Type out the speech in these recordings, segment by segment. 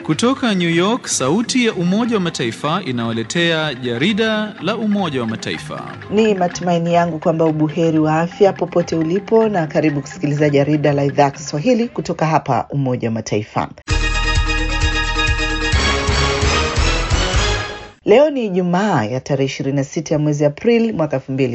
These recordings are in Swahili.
Kutoka New York, sauti ya Umoja wa Mataifa inawaletea jarida la Umoja wa Mataifa. Ni matumaini yangu kwamba ubuheri wa afya popote ulipo, na karibu kusikiliza jarida la idhaa ya Kiswahili kutoka hapa Umoja wa Mataifa. Leo ni Ijumaa ya tarehe 26 ya mwezi Aprili mwaka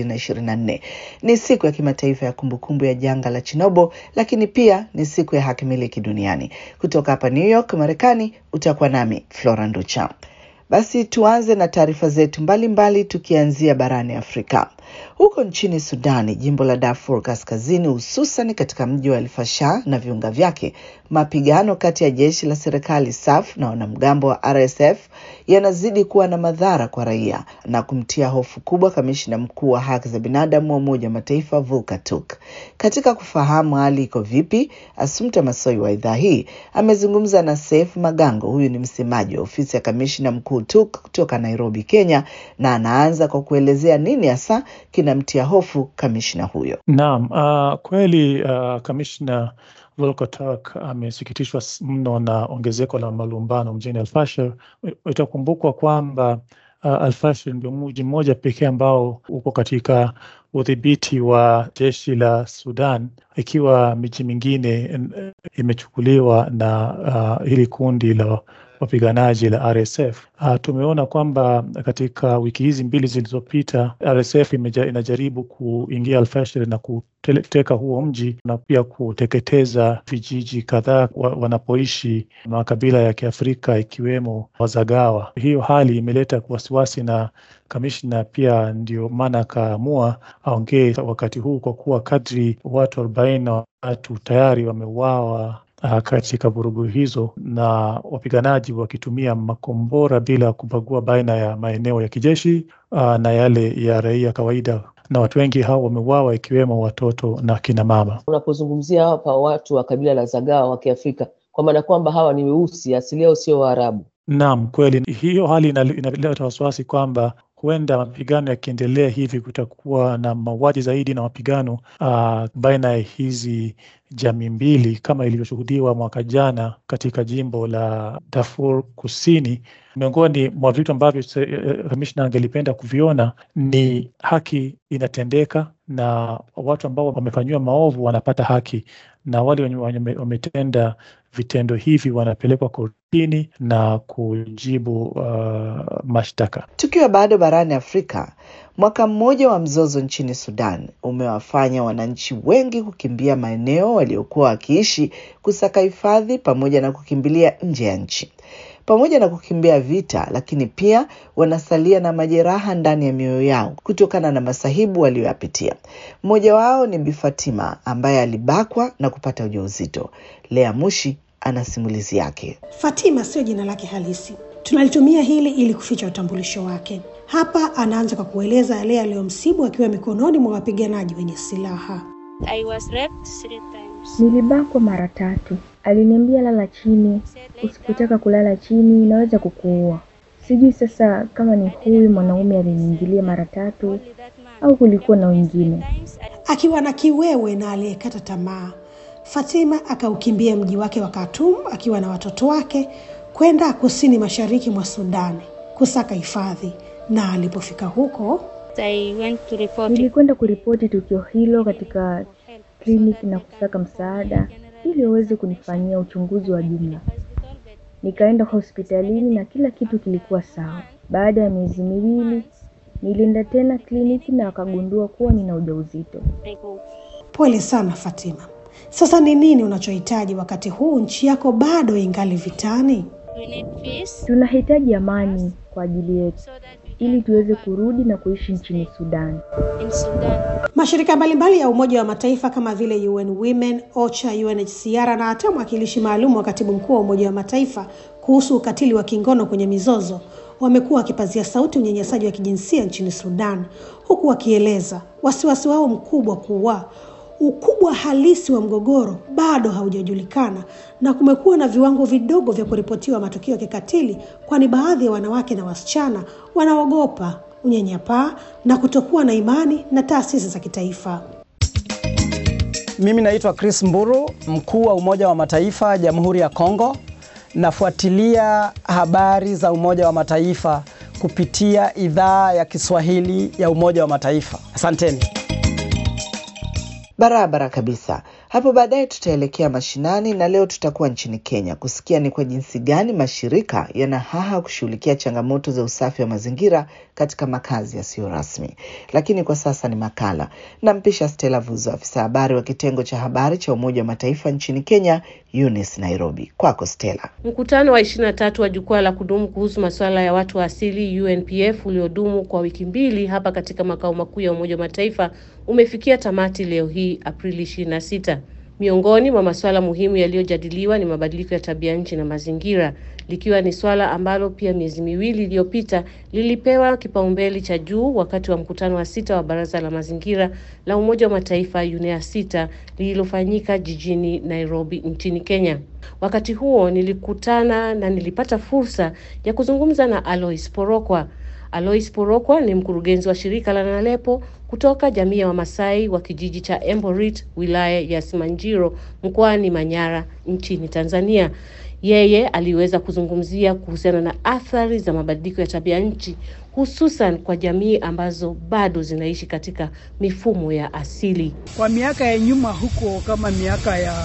2024. Ni siku ya kimataifa ya kumbukumbu ya janga la Chernobyl, lakini pia ni siku ya haki miliki duniani. Kutoka hapa New York, Marekani, utakuwa nami Flora Nducha. Basi tuanze na taarifa zetu mbalimbali, tukianzia barani Afrika. Huko nchini Sudani, jimbo la Darfur Kaskazini, hususan katika mji wa Alfasha na viunga vyake, mapigano kati ya jeshi la serikali SAF na wanamgambo wa RSF yanazidi kuwa na madhara kwa raia na kumtia hofu kubwa kamishna mkuu wa haki za binadamu wa Umoja wa Mataifa Volker Turk. Katika kufahamu hali iko vipi, Asumta Masoi wa idhaa hii amezungumza na Seif Magango. Huyu ni msemaji wa ofisi ya kamishna mkuu Turk kutoka Nairobi, Kenya, na anaanza kwa kuelezea nini hasa kinamtia hofu kamishna huyo. Naam, uh, kweli uh, kamishna Volker Turk amesikitishwa mno na ongezeko la malumbano mjini Alfashir. Itakumbukwa kwamba uh, Alfashir ndio mji mmoja pekee ambao uko katika udhibiti wa jeshi la Sudan, ikiwa miji mingine imechukuliwa na uh, hili kundi la wapiganaji la RSF. Uh, tumeona kwamba katika wiki hizi mbili zilizopita RSF imeja, inajaribu kuingia Alfashir na kuteka huo mji na pia kuteketeza vijiji kadhaa wa, wanapoishi makabila ya Kiafrika ikiwemo Wazagawa. Hiyo hali imeleta wasiwasi na kamishna pia ndio maana akaamua aongee wakati huu, kwa kuwa kadri watu arobaini na watu tayari wameuawa katika vurugu hizo na wapiganaji wakitumia makombora bila kubagua baina ya maeneo ya kijeshi uh, na yale ya raia kawaida, na watu wengi hao wameuawa ikiwemo watoto na kina mama. Unapozungumzia hapa watu wa kabila la Zagawa wa Kiafrika, kwa maana kwamba hawa ni weusi, asili yao sio Waarabu. Naam, kweli hiyo hali inaleta wasiwasi kwamba huenda mapigano yakiendelea hivi kutakuwa na mauaji zaidi na mapigano uh, baina ya hizi jamii mbili kama ilivyoshuhudiwa mwaka jana katika jimbo la Darfur Kusini. Miongoni mwa vitu ambavyo kamishna angelipenda kuviona ni haki inatendeka na watu ambao wamefanyiwa maovu wanapata haki, na wale wenye wametenda vitendo hivi wanapelekwa kortini na kujibu uh, mashtaka. Tukiwa bado barani Afrika, mwaka mmoja wa mzozo nchini Sudan umewafanya wananchi wengi kukimbia maeneo waliokuwa wakiishi, kusaka hifadhi pamoja na kukimbilia nje ya nchi. Pamoja na kukimbia vita, lakini pia wanasalia na majeraha ndani ya mioyo yao kutokana na masahibu waliyoyapitia. Mmoja wao ni Bi Fatima ambaye alibakwa na kupata ujauzito. Lea Mushi ana simulizi yake. Fatima sio jina lake halisi, tunalitumia hili ili kuficha utambulisho wake. Hapa anaanza kwa kueleza yale aliyomsibu akiwa mikononi mwa wapiganaji wenye silaha. I was raped three times. Nilibakwa mara tatu. Aliniambia lala chini, usipotaka kulala chini inaweza kukuua. Sijui sasa kama ni huyu mwanaume aliniingilia mara tatu au kulikuwa na wengine. Akiwa na kiwewe na aliyekata tamaa, Fatima akaukimbia mji wake wa Khartoum akiwa na watoto wake kwenda kusini mashariki mwa Sudani kusaka hifadhi, na alipofika huko I went to report it. Nilikwenda kuripoti tukio hilo katika kliniki na kusaka msaada ili waweze kunifanyia uchunguzi wa jumla. Nikaenda hospitalini na kila kitu kilikuwa sawa. Baada ya miezi miwili nilienda tena kliniki na wakagundua kuwa nina ujauzito. I go. Pole sana Fatima. Sasa ni nini unachohitaji wakati huu nchi yako bado ingali vitani? We need peace Tunahitaji amani kwa ajili yetu so that we ili tuweze kurudi na kuishi nchini Sudan. in Sudan. Mashirika mbalimbali ya Umoja wa Mataifa kama vile UN Women, OCHA, UNHCR na hata mwakilishi maalum wa katibu mkuu wa Umoja wa Mataifa kuhusu ukatili wa kingono kwenye mizozo wamekuwa wakipazia sauti unyanyasaji wa kijinsia nchini Sudan, huku wakieleza wasiwasi wao mkubwa kuwa ukubwa halisi wa mgogoro bado haujajulikana na kumekuwa na viwango vidogo vya kuripotiwa matukio ya kikatili, kwani baadhi ya wanawake na wasichana wanaogopa unyanyapaa na kutokuwa na imani na taasisi za kitaifa. Mimi naitwa Chris Mburu, mkuu wa Umoja wa Mataifa Jamhuri ya Kongo. nafuatilia habari za Umoja wa Mataifa kupitia idhaa ya Kiswahili ya Umoja wa Mataifa. Asanteni. Barabara kabisa. Hapo baadaye tutaelekea mashinani na leo tutakuwa nchini Kenya kusikia ni kwa jinsi gani mashirika yana haha kushughulikia changamoto za usafi wa mazingira katika makazi yasiyo rasmi. Lakini kwa sasa ni makala. Nampisha Stella Vuzo, afisa habari wa kitengo cha habari cha Umoja wa Mataifa nchini Kenya, UNICE Nairobi. Kwako Stella. Mkutano wa ishirini na tatu wa jukwaa la kudumu kuhusu masuala ya watu wa asili UNPF uliodumu kwa wiki mbili hapa katika makao makuu ya Umoja wa Mataifa umefikia tamati leo hii Aprili 26. Miongoni mwa masuala muhimu yaliyojadiliwa ni mabadiliko ya tabia nchi na mazingira, likiwa ni swala ambalo pia miezi miwili iliyopita lilipewa kipaumbele cha juu wakati wa mkutano wa sita wa Baraza la Mazingira la Umoja wa Mataifa UNEA sita lililofanyika jijini Nairobi nchini Kenya. Wakati huo nilikutana na nilipata fursa ya kuzungumza na Alois Porokwa. Alois Porokwa ni mkurugenzi wa shirika la Nalepo kutoka jamii ya Wamasai wa kijiji cha Emborit, wilaya ya Simanjiro, mkoani Manyara, nchini Tanzania. Yeye aliweza kuzungumzia kuhusiana na athari za mabadiliko ya tabia nchi, hususan kwa jamii ambazo bado zinaishi katika mifumo ya asili. Kwa miaka ya nyuma huko, kama miaka ya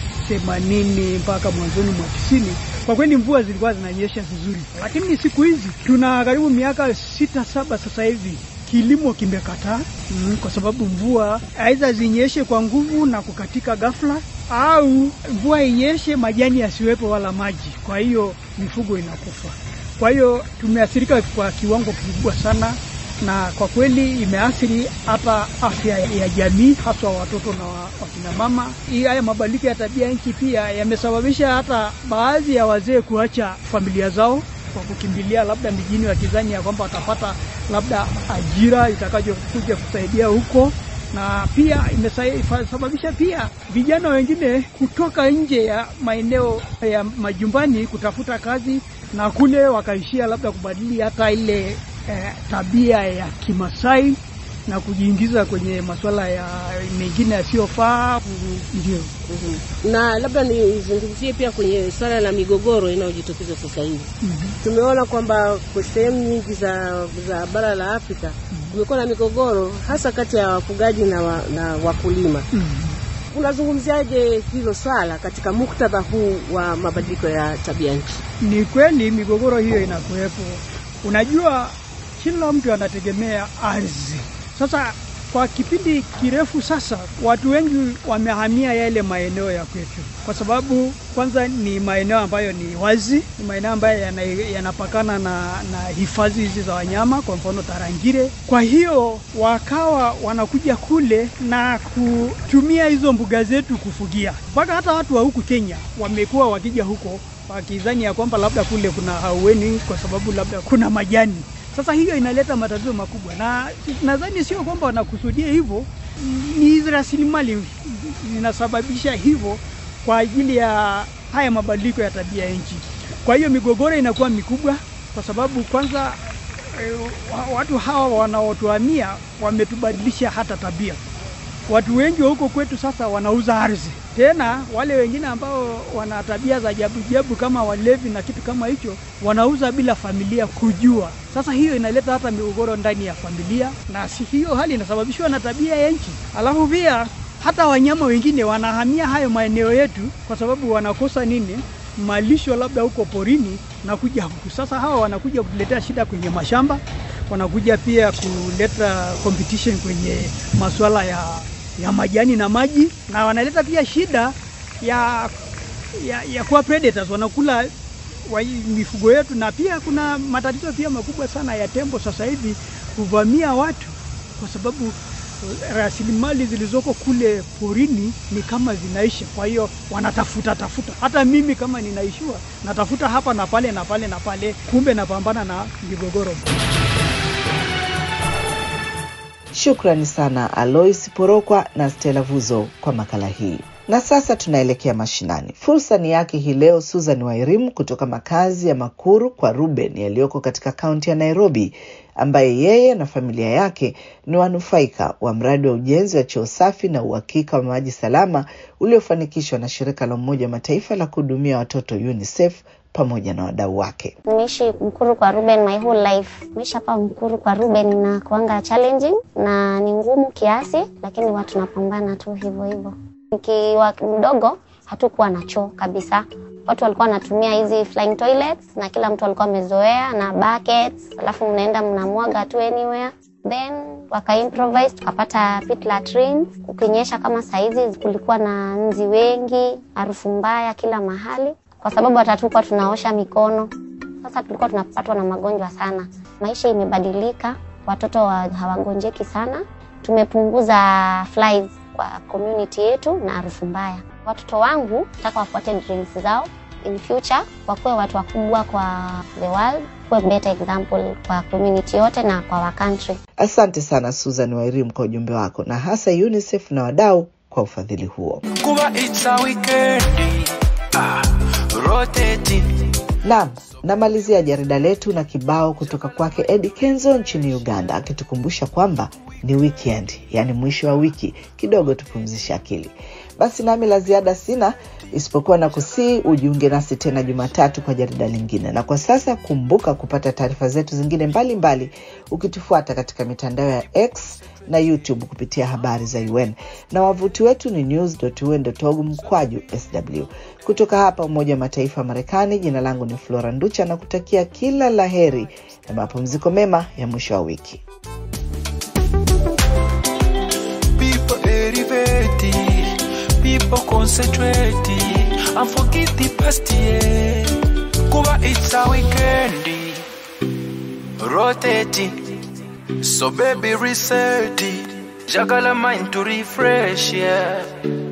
themanini mpaka mwanzoni mwa tisini kwa kweli mvua zilikuwa zinanyesha vizuri, lakini siku hizi tuna karibu miaka sita saba sasa hivi kilimo kimekataa mm, kwa sababu mvua aidha zinyeshe kwa nguvu na kukatika ghafla, au mvua inyeshe majani yasiwepo wala maji, kwa hiyo mifugo inakufa. Kwa hiyo tumeathirika kwa kiwango kikubwa sana, na kwa kweli imeathiri hata afya ya jamii, haswa watoto na wakina mama. Hii haya mabadiliko ya tabia nchi pia yamesababisha hata baadhi ya wazee kuacha familia zao kwa kukimbilia labda mijini, wakizani ya kwamba watapata labda ajira itakayokuja kusaidia huko, na pia imesababisha pia vijana wengine kutoka nje ya maeneo ya majumbani kutafuta kazi, na kule wakaishia labda kubadili hata ile eh, tabia ya Kimasai na kujiingiza kwenye masuala ya mengine yasiyofaa. Ndio. mm-hmm. na labda nizungumzie pia kwenye swala la migogoro inayojitokeza sasa hivi. mm-hmm. Tumeona kwamba kwa sehemu nyingi za, za bara la Afrika kumekuwa mm-hmm. na migogoro hasa kati ya wafugaji na, wa, na wakulima. mm-hmm. Unazungumziaje hilo swala katika muktadha huu wa mabadiliko ya tabia nchi? Ni kweli migogoro hiyo inakuwepo. Unajua, kila mtu anategemea ardhi. Sasa kwa kipindi kirefu sasa, watu wengi wamehamia yale maeneo ya kwetu, kwa sababu kwanza ni maeneo ambayo ni wazi, ni maeneo ambayo yanapakana yana na, na hifadhi hizi za wanyama, kwa mfano Tarangire. Kwa hiyo wakawa wanakuja kule na kutumia hizo mbuga zetu kufugia, mpaka hata watu wa huku Kenya wamekuwa wakija huko wakidhani ya kwamba labda kule kuna haueni, kwa sababu labda kuna majani sasa hiyo inaleta matatizo makubwa, na nadhani sio kwamba wanakusudia hivyo, ni rasilimali zinasababisha hivyo kwa ajili ya haya mabadiliko ya tabia nchi. Kwa hiyo migogoro inakuwa mikubwa, kwa sababu kwanza e, watu hawa wanaotuhamia wametubadilisha hata tabia. Watu wengi wa huko kwetu sasa wanauza ardhi, tena wale wengine ambao wana tabia za jabu jabu kama walevi na kitu kama hicho, wanauza bila familia kujua. Sasa hiyo inaleta hata migogoro ndani ya familia, na si hiyo hali inasababishwa na tabia ya nchi. Alafu pia hata wanyama wengine wanahamia hayo maeneo yetu kwa sababu wanakosa nini? Malisho labda huko porini na kuja huku. Sasa hawa wanakuja kutuletea shida kwenye mashamba, wanakuja pia kuleta competition kwenye masuala ya ya majani na maji, na wanaleta pia shida ya ya, ya kuwa predators, wanakula wa mifugo yetu, na pia kuna matatizo pia makubwa sana ya tembo sasa hivi kuvamia watu, kwa sababu rasilimali zilizoko kule porini ni kama zinaisha. Kwa hiyo wanatafuta tafuta, hata mimi kama ninaishiwa natafuta hapa na pale na pale na pale, kumbe napambana na migogoro. Shukrani sana Alois Porokwa na Stella Vuzo kwa makala hii. Na sasa tunaelekea mashinani. Fursa ni yake hii leo Susan Wairimu kutoka makazi ya Makuru kwa Ruben yaliyoko katika kaunti ya Nairobi, ambaye yeye na familia yake ni wanufaika wa mradi wa ujenzi wa choo safi na uhakika wa maji salama uliofanikishwa na shirika la Umoja wa Mataifa la kuhudumia watoto UNICEF pamoja na wadau wake. Nimeishi Mkuru kwa Ruben my whole life. Maisha hapa Mkuru kwa Ruben na kuanga challenging na ni ngumu kiasi, lakini watu tunapambana tu hivyo hivyo. Nikiwa mdogo hatukuwa na choo kabisa. Watu walikuwa wanatumia hizi flying toilets na kila mtu alikuwa amezoea na buckets, alafu mnaenda mnamwaga tu anywhere then waka improvise tukapata pit latrines. Ukinyesha kama saizi, kulikuwa na nzi wengi, harufu mbaya kila mahali, kwa sababu hata tukuwa tunaosha mikono. Sasa tulikuwa tunapatwa na magonjwa sana. Maisha imebadilika, watoto wa, hawagonjeki sana. Tumepunguza flies kwa community yetu na harufu mbaya. Watoto wangu nataka wafuate dreams zao in future, wakuwe watu wakubwa kwa the world, kuwe better example kwa community yote na kwa wa country. Asante sana Susan Wairim kwa ujumbe wako na hasa UNICEF na wadau kwa ufadhili huo. kuba it's a weekend ah, rotating Naam, namalizia jarida letu na kibao kutoka kwake Eddie Kenzo nchini Uganda akitukumbusha kwamba ni weekend, yaani mwisho wa wiki, kidogo tupumzishe akili. Basi nami la ziada sina isipokuwa na kusii ujiunge nasi tena Jumatatu kwa jarida lingine, na kwa sasa kumbuka kupata taarifa zetu zingine mbalimbali mbali, ukitufuata katika mitandao ya X na YouTube kupitia habari za UN na wavuti wetu ni news.un.org mkwaju sw. Kutoka hapa Umoja wa Mataifa ya Marekani, jina langu ni Flora Nducha na kutakia kila la heri na mapumziko mema ya mwisho wa wiki. people elevating, people concentrating and forget the past year. Kuba it's a weekend, rotating. So baby reset it, jagala mind to refresh, yeah.